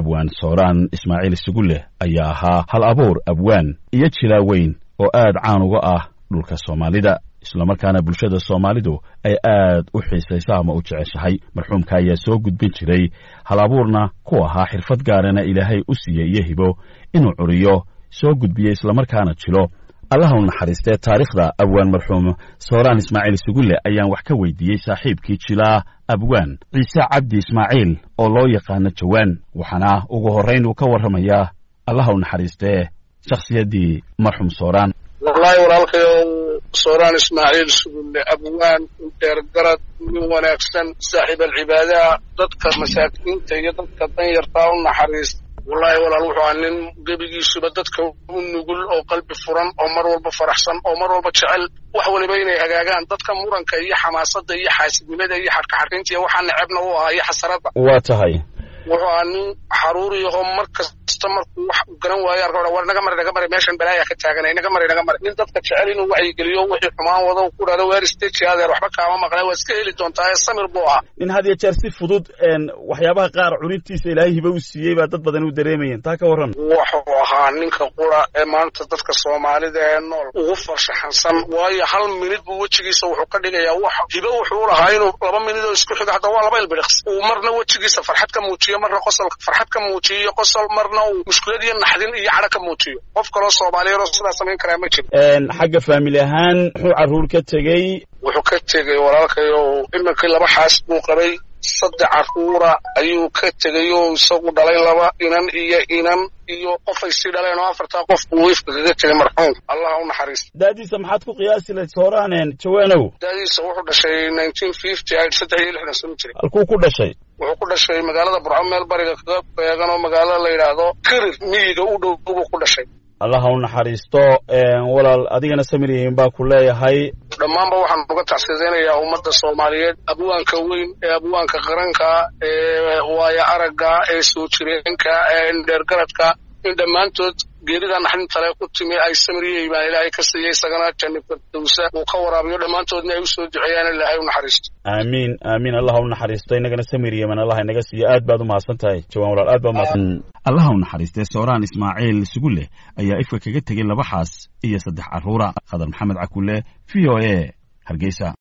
abwaan sooraan ismaaciil isuguleh ayaa ahaa hal abuur abwaan iyo jilaa weyn oo aad caan uga ah dhulka soomaalida islamarkaana bulshada soomaalidu ay aad u xiisaysa ama u jeceshahay marxuumka ayaa soo gudbin jiray hal abuurna ku ahaa xirfad gaarana ilaahay u siiyey iyo hibo inuu curiyo soo gudbiyo islamarkaana jilo allaha u naxariistee taariikhda abwaan marxuum sooraan ismaaciil sugulle ayaan wax ka weydiiyey saaxiibkii jilaa abwaan ciise cabdi ismaaciil oo loo yaqaano jawaan waxaana ugu horrayn uu ka warramayaa allaha u naxariistee shakhsiyaddii marxuum sooraan wallaahi walaalkayow sooraan ismaaciil sugulle abwaan dheergarad nin wanaagsan saaxiib alcibaadaha dadka masaakiinta iyo dadka danyartaa u naxariista wallaahi walaal wuxuu ahaa nin gebigiisuba dadka u nugul oo qalbi furan oo mar walba faraxsan oo mar walba jecel wax waliba inay hagaagaan dadka muranka iyo xamaasadda iyo xaasidnimada iyo xadhkaxadhaynta iyo waxaa necebna u ahaa iyo xasaradda waa tahay wuxuu ahaa nin xaruuriyahoo mar kasta markuu wax garan waayo arka war naga mari naga mari meeshan balaayaa ka taaganay naga mari naga mari nin dadka jecel inuu wacyigeliyo wixii xumaan wado ku dhahdo weer stage adeer waxba kaama maqnay waa iska heli doontaa ee samir buu ahaa nin had iyo jeer si fudud waxyaabaha qaar curintiisa ilaahay hiba u siiyey baa dad badan u dareemayeen taa ka warran wuxuu ahaa ninka qura ee maanta dadka soomaalida ee nool ugu farshaxansan waayo hal minid buu wejigiisa wuxuu ka dhigayaa wax hibo wuxuu lahaa inuu laba minid oo isku xiga hadda waa laba ilbidhiqs uu marna wejigiisa farxad ka muujiyo marna qosol farxad ka muujiyo iyo qosol marna uu mushkulad iyo naxdin iyo cadho ka muujiyo qof kaloo soomaaliyeed oo sidaa samayn karaa ma jiro xagga faamili ahaan muxuu carruur ka tegey wuxuu ka tegey walaalkayo iminkii laba xaas buu qabay saddex carruura ayuu ka tegay oo isagu dhalay laba inan iyo inan iyo qofay sii dhaleen oo afartaa qof buu wiifka kaga tegay marxuum allah u naxariista daadiisa maxaad ku qiyaasi lahayd sooraan jawaanow daadiisa wuxuu dhashay nineteen fifty saddex iyo lixdan sano jiray halkuu ku dhashay wuxuu ku dhashay magaalada burco meel bariga kaga beegan oo magaalada la yidhaahdo kirir miyiga u dhow buu ku dhashay allaha u naxariisto walaal adigana samirihiin baa ku leeyahay dhammaanba waxaan uga tacsiyadaynayaa ummadda soomaaliyeed abwaanka weyn ee abwaanka qaranka ee waayo aragga ee soo jireenka ee indheergaradka in dhammaantood geerida naxdintale ku timi ay samiriyey baan ilaahay ka siiyey isagana janni firdowsa uu ka waraabiyo dhammaantoodna ay u soo duceeyaan ilaahay u naxariisto aamiin aamiin allaha u naxariisto innagana samir yeman allah inaga siiyo aad baad u mahadsan tahay jawaan walaal aad baad umahadsan allaha u naxariistee sooraan ismaaciil sugulle ayaa ifka kaga tegey laba xaas iyo saddex carruura khadar maxamed cakulle v o a hargeysa